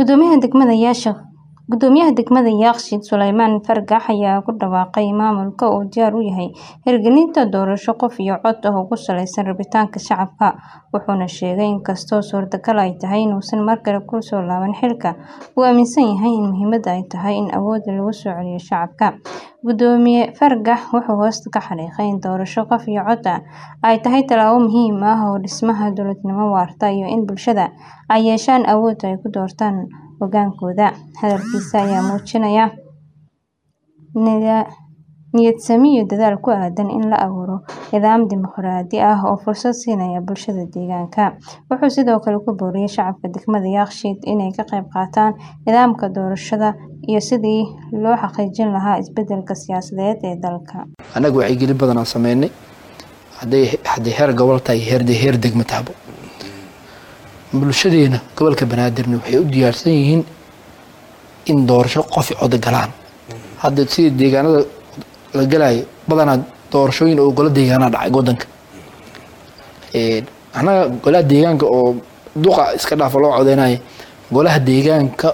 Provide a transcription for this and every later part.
Gudoomiyaha degmada Yaasha Gudoomiyaha degmada Yakshiid Suleymaan Fargax ayaa ku dhawaaqay maamulka uu diyaar u yahay hirgelinta doorasho qof iyo cod ah oo ku saleysan rabitaanka shacabka, wuxuuna sheegay in kastoo suurtagal ay tahay inuusan mar kale ku soo laaban xilka, uu aaminsan yahay in muhiimadda ay tahay in awoodda lagu soo celiyo shacabka. Gudoomiye Fargax wuxuu hoosta ka xariiqay in doorasho qof iyo cod ah ay tahay tallaabo muhiim ah oo dhismaha dowladnimo waarta iyo in bulshada ay yeeshaan awood ay ku doortaan hoggaankooda. Hadalkiisa ayaa muujinaya niyadsami iyo dadaal ku aaddan in la abuuro nidaam dimuqraadi ah oo fursad siinaya bulshada deegaanka. Wuxuu sidoo kale ku booriyay shacabka degmada Yakshiid inay ka qayb qaataan nidaamka doorashada iyo sidii loo xaqiijin lahaa isbeddelka siyaasadeed ee dalka. Annaga wacyigelin badan aan sameynay hadday hadday heer gobol tahay heer heer degmo tahabo bulshadeena gobolka banaadirna waxay u diyaarsan yihiin in doorasho qof i cod galaan hadda sida deegaanada la galayo badanaa doorashooyin oo golo deegaanaa dhacay wadanka annaga golaha deegaanka oo duqa iska dhaafa loo codeynayo golaha deegaanka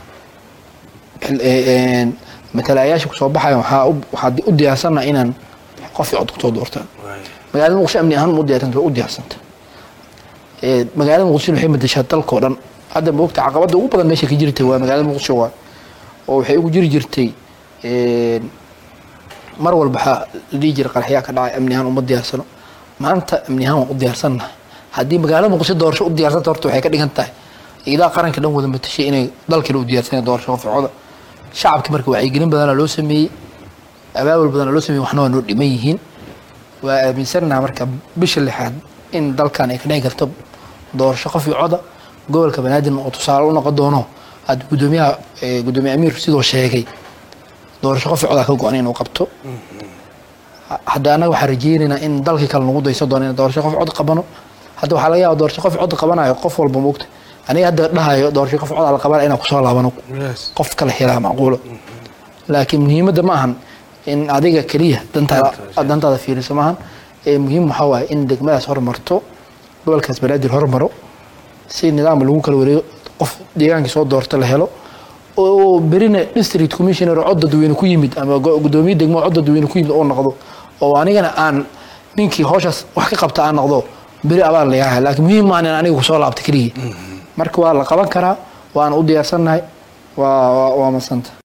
matalayaasha kusoo baxaya waxaa waxaa u diyaarsana inaan qof i cod kusoo doortaan magaalada muqdisho amni ahaan u diyaarsanta u diyaarsanta magaalada muqdisho waxay madashaa dalka oo dhan hadda moogta caqabada ugu badan meesha ka jirtay waa magaalada muqdisho waa oo waxay ugu jiri jirtay mar walba waxaa la dhihi jiray qaraxyaa ka dhacay amni ahaan uma diyaarsano maanta amni ahaan waan u diyaarsannahay haddii magaalada muqdisho doorasho u diyaarsanta horta waxay ka dhigan tahay ilaa qaranka dhan wada matashay inay dalkana u diyaarsanaya doorasho qofcoda shacabka marka wacyigelin badana loo sameeyey abaabul badana loo sameeyey waxna waa noo dhiman yihiin waa aaminsannaha marka bisha lixaad in dalkan ay ka dhici karto doorasho qof iyo coda gobolka banaadir oo tusaale u noqon doono hadda gudoomiyaha gudoomiye amiir sidoo sheegay doorasho qof iyo coda ka go-an inuu qabto hadda annaga waxaan rajeynaynaa in dalkii kale nagu daysan doono in doorasho qof cod qabano hadda waxaa laga yaaba doorasho qof cod qabanayo qof walba moogta aniga hadda dhahayo doorasho qof cod la qabanayo inaan kusoo laabano qof kale helaa macquulo laakiin muhiimadda ma ahan in adiga keliya dantaada dantaada fiiriso maahan muhiim waxaa waaye in degmadaas hormarto gobolkaas banaadir hormaro si nidaam lagu kala wareego qof deegaankii soo doorta la helo oo berina district commissioner oo cod dadweyne ku yimid ama gudoomiye degmo cod dadweyne ku yimid oo noqdo oo anigana aan ninkii howshaas wax ka qabta aan noqdo beri abaal layaha laakiin muhiim maahan in aniga kusoo laabta keliya marka waa la qaban karaa waana u diyaarsannahay waa waa masanta